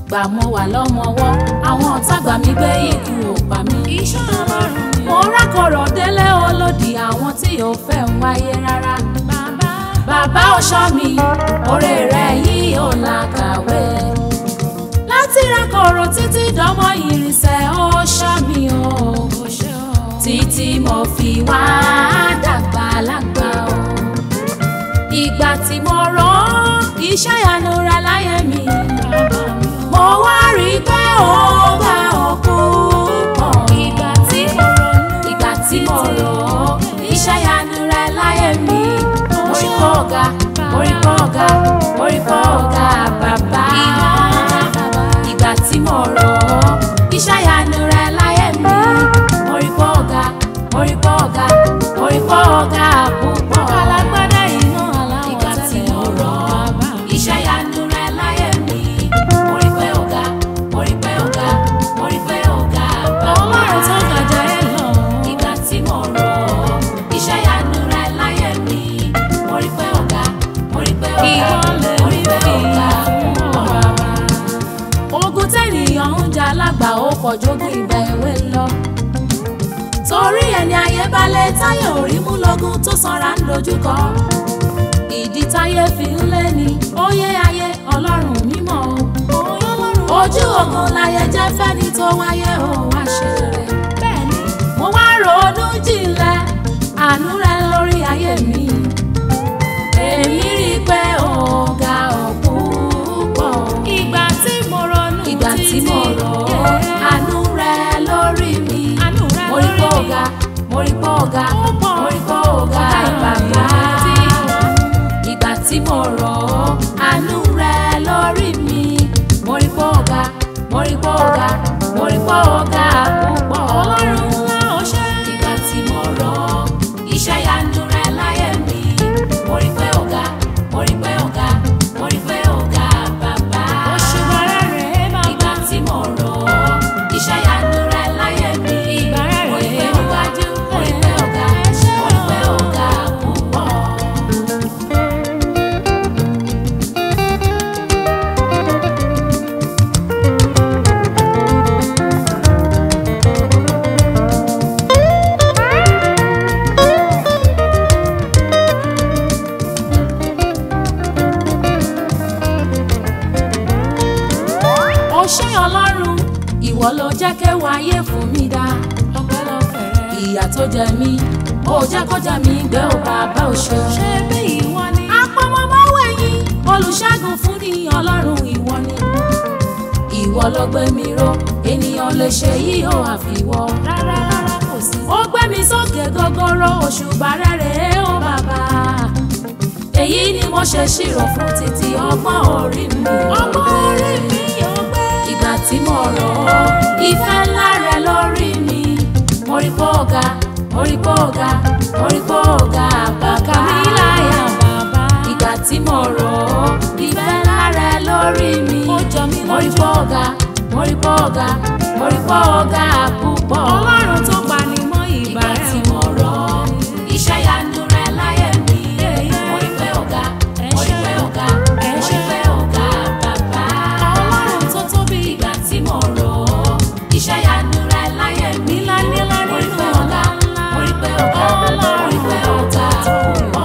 gbà mo wà lọ́mọwọ́ àwọn ọ̀tá gbà mí gbé ikú ò pa mí. iṣẹ́ ọlọ́run ni mo rákọ̀rọ̀ délé olódì àwọn tí yóò fẹ́ ń wáyé rárá. bàbá bàbá ọ̀ṣọ́ mi oore rẹ̀ yìí ò làkàwé. láti rákọ̀rọ̀ títí dánmọ́ ìrìnsẹ̀ ọ̀ṣọ́ mi o. kò ṣe ọ́. títí mo fi wá dàgbà lágbà o. ìgbà tí mo rán iṣẹ́ ìyanu rẹ̀ láyé mi. bàbá mi ò. mo wá rí i pé ó bá òkú pọ̀. ìgbà tí mo ronú ìgbà tí mo rò ó iṣẹ́ ìyanu rẹ̀ láyé mi. mo rí pọ̀ ọ̀gá mo rí pọ̀ ọ̀gá mo rí pọ̀ ọ̀gá bàbá. ìgbà tí mo rò ó iṣẹ́ ìyanu rẹ̀ láyé mi. mo rí pọ̀ ọ̀gá mo rí pọ̀ ọ̀gá mo rí pọ̀ ọ̀gá púpọ̀. alágbádá iná aláwọ̀ ìgbà tí tẹ́lẹ̀ mo rò ó bàbá mi. iṣẹ́ ìyanu rẹ̀ láyé mi. mo rí pé ọ̀gá mo rí pé ọ̀gá mo rí pé ọ̀gá bàbá. ọlọ́run tó gàjà ẹ lọ. ìgbà tí mo rò ó iṣẹ́ ìyanu rẹ̀ láyé mi. mo rí pé ọ̀gá mo rí pé ọ̀gá Ìwọ lè mo rí pé rí ọ̀gá fún púpọ̀. bàbá. ogun tẹ́nìyàn ń jà lágbà ó kọjógun ìgbà èwe lọ. torí ẹni ayé balẹ̀ táyé orí mú lọ́gùn tó sanra ń dojúkọ. ìdí táyé fi ń lé ní óyé ayé ọlọ́run mímọ́ o. ojú ogun láyé jẹ́ fẹ́ni tó wáyé ó wá ṣe rere. bẹ́ẹ̀ni mo wá ronú jinlẹ̀ àánú rẹ lórí ayé mi. èmi rí i pé ọ̀gá ọ̀pọ̀ ìgbà tí mo ronú ìgbà tí títí, mo rò ó yeah. àánú rẹ lórí mi. Àánú rẹ mo rí lórí pé mi. ọ̀gá mo rí pé ọ̀gá Ó pọ̀. mo rí pé ọ̀gá bàbá. ìgbà tí mo rò ó àánú rẹ lórí mi. mo rí pé ọ̀gá mo rí pé ọ̀gá mo rí pé ọ̀gá púpọ̀. ọlọ́run ńlá ọṣẹ́. ìgbà tí mo rò ó iṣẹ́ ìyanu rẹ láyé mi. mo rí pé ọ̀gá mo rí pé ọ̀gá mo rí pé ọ̀gá bàbá. òṣùwọ̀n rẹ̀ rèé bàbá. ìgbà tí mo rò ó iṣẹ́ ìyanu rẹ láyé mi. Ìgbà rẹ̀ mo rí pé rèé ọ̀gá wájú. mo rí pé ọ̀gá mo rí pé ọ̀gá púpọ̀. ó ṣé ọlọ́run ìwọ ló jẹ́ kéwàá ayé fún mi dá. ọpẹ́lọpẹ́ rẹ̀. ìyà tó jẹ mí ó jẹ́ kó jẹ mí gbé ò bàbá ò ṣe. ṣé bí ìwọ ni. apọmọmọwé yín olùṣègùn fún ní ọlọ́run ìwọ ni. ìwọ ló gbé mi ró ènìyàn lè ṣe yìí ó àfiwọ́. rárá rárá kò sí. ó gbé mi sókè gogoro òṣùbà rẹ̀ rèé ó bàbá. èyí ni mo ṣe ṣírò fún títí ọgbọ́n orí mi. ọmọ orí mi yóò gbé. ìgbà tí mo rò ó ìfẹ́ ńlá rẹ lórí mi mo rí pé ọ̀gá mo rí pé ọ̀gá mo rí pé ọ̀gá bàbá mi láyà bàbá. ìgbà tí mo rò ó ìfẹ́ ńlá rẹ lórí mi Ó jọ mí mo rí lójú. pé ọ̀gá mo rí pé ọ̀gá mo rí pé ọ̀gá púpọ̀ ọlọ́run tó pani mọ́ ìgbà ìgbà rẹ̀ tí mo rò ó iṣẹ́ ìyanu rẹ láyé mi mo rí pé ọ̀gá mo rí pé ọ̀gá mo rí pé ọ̀gá bàbá ọlọ́run tó tóbi. ìgbà tí mo rò ó iṣẹ́ ìyanu rẹ láyé mi Nílá nílá mo rí nínú pé ọ̀gá ọlá mo rí pé ọ̀gá mo rí pé ọ̀gá púpọ̀.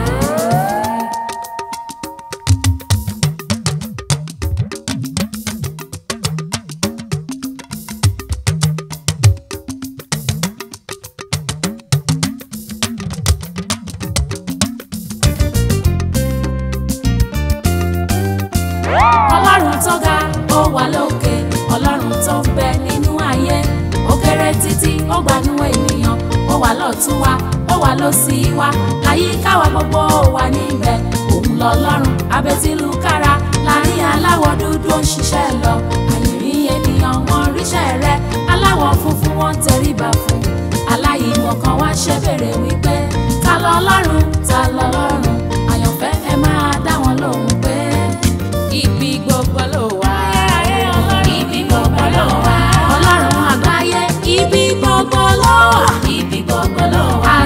ọlọ́run tó ga ó wà lókè ọlọ́run tó ń bẹ nínú ayé ó kéré títí ó gbanú ènìyàn ó wà lọ́tún wa ó wà lósì wa àyíká wa gbogbo ó wà níbẹ̀ òun lọ́lọ́run abẹ́tílùkára láàrin aláwọ̀ dúdú ó ń ṣiṣẹ́ lọ àyìnrín ènìyàn wọn ríṣẹ́ rẹ aláwọ̀ funfun wọn tẹríba fún aláìmọ̀ kan wá ṣe bèrè wípé ta lọ́lọ́run ta lọ́lọ́run àyànfẹ́ ẹ máa dá wọn lóhùn pé ibi gbogbo ló wà. ibi gbogbo ló wà. ọlọ́run àgbáyé ibi gbogbo ló wà. ibi gbogbo ló wà.